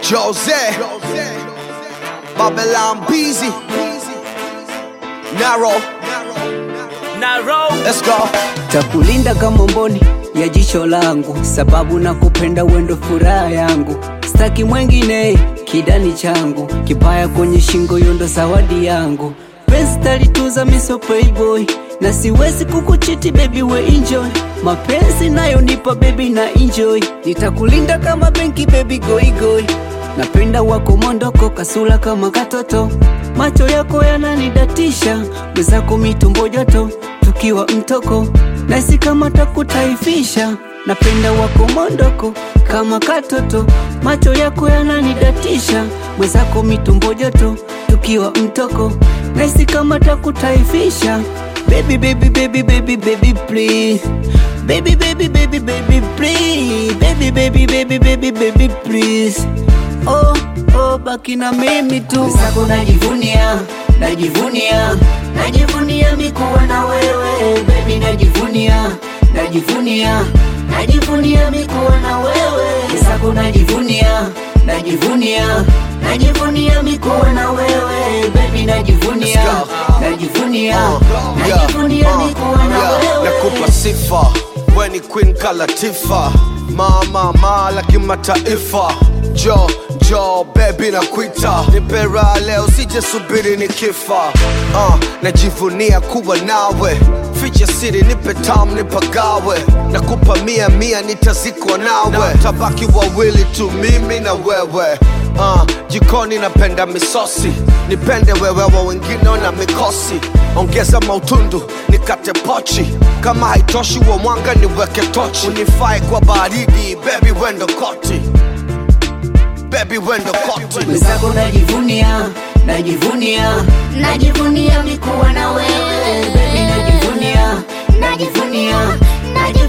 Jose, Babylon Beezy, Narrow, Narrow. let's go. takulinda kama mboni ya jicho langu, sababu na kupenda wendo furaha yangu, staki mwengine kidani changu, kibaya kwenye shingo yondo zawadi yangu, penzi talituza miso playboy na siwezi kukuchiti baby we enjoy mapenzi nayo nipa baby na enjoy nitakulinda kama benki baby goigoi napenda wako mondoko kasula kama katoto macho yako yananidatisha mwezako mitumbo joto tukiwa mtoko nasi kama takutaifisha napenda wako mondoko kama katoto macho yako yananidatisha mwezako mitumbo joto tukiwa mtoko nasi kama takutaifisha baby baby baby baby baby please baby baby baby baby please baby baby baby baby baby please oh oh baki na mimi tu sako najivunia najivunia najivunia mikuwa na wewe baby najivunia najivunia najivunia mikuwa na wewe sako najivunia najivunia najivunia mikuwa na wewe baby najivunia Let's go. najivunia Uh, yeah, najivunia uh, mikuwa na yeah. wewe Nakupa sifa, we ni queen kalatifa, mama mala kimataifa. Jo jo baby nakuita, nipe raha leo, sije subiri nikifa. Uh, najivunia kuwa nawe, ficha siri, nipe tam nipagawe, nakupa mia mia, nitazikwa nawe, tabaki wawili tu, mimi na wewe. Uh, jikoni napenda misosi, nipende wewe, wa wengine na mikosi. Ongeza mautundu nikate pochi, kama haitoshi wa mwanga niweke tochi, unifai kwa baridi, baby wendo koti, baby wendo koti. mwenzako najivunia najivunia najivunia mikuwa na wewe baby najivunia najivunia najivunia